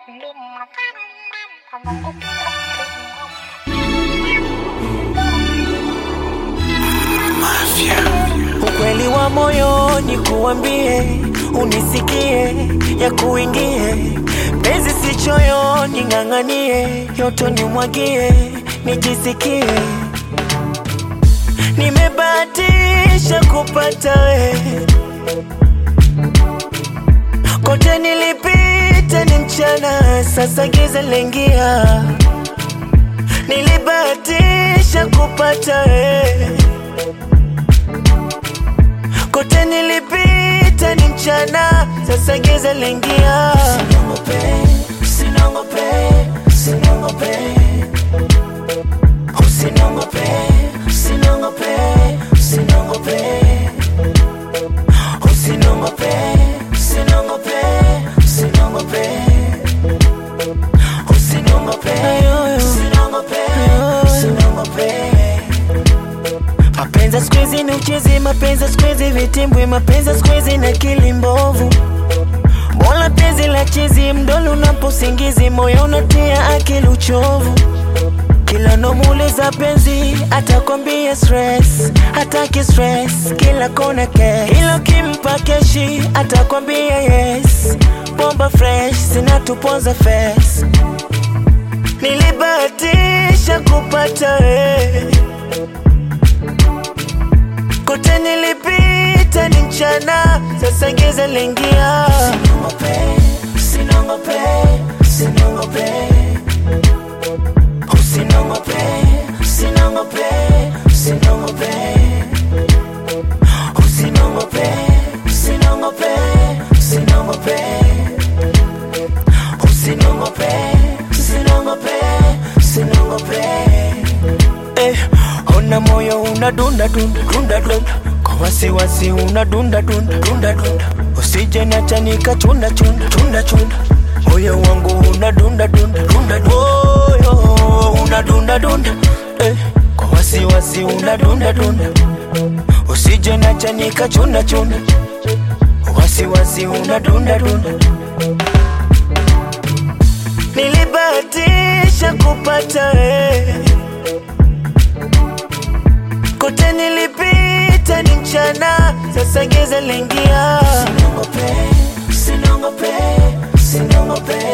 Ukweli wa moyoni kuambie, unisikie, ya kuingie penzi si choyoni, ng'ang'anie yoto nimwagie, nijisikie nimebahatisha kupata we, kote nilipita ni mchana, sasa giza lengia, nilibahatisha kupata we kote nilipita ni mchana, sasa giza lingia. Usiniongope, usiniongope, usiniongope, usiniongope, usiniongope, usiniongope, usiniongope, usiniongope, usiniongope, usiniongope, usiniongope, usiniongope. Mapenzi siku hizi ni uchezi, mapenzi siku hizi vitimbwi, mapenzi siku hizi na akili mbovu. Bora penzi la chizi, mdolo unaposingizi, moyo unatia akili uchovu. Kila nomuuliza penzi, atakwambia stress, hataki stress, kila kona cash. Ila ukimpa keshi, atakwambia yes, bomba fresh, zinatuponza face. Nilibahatisha kupata wewe kote nilipita ni mchana, sasa giza lingia. Usiniongope, usiniongope, usiniongope, usiniongope, usiniongope, usiniongope, usiniongope, usiniongope, usiniongope, usiniongope, usiniongope. Eh, ona moyo unadunda dunda dunda dunda kwa wasiwasi unadunda dunda dunda dunda usije niacha nikachunda chunda chunda chunda moyo wangu unadunda dunda dunda dunda moyo unadunda dunda eh, kwa wasiwasi unadunda dunda usije niacha nikachunda chunda wasiwasi unadunda dunda nilibahatisha kupata wewe kote nilipita ni mchana, sasa giza lingia. Usiniongope, usiniongope, usiniongope,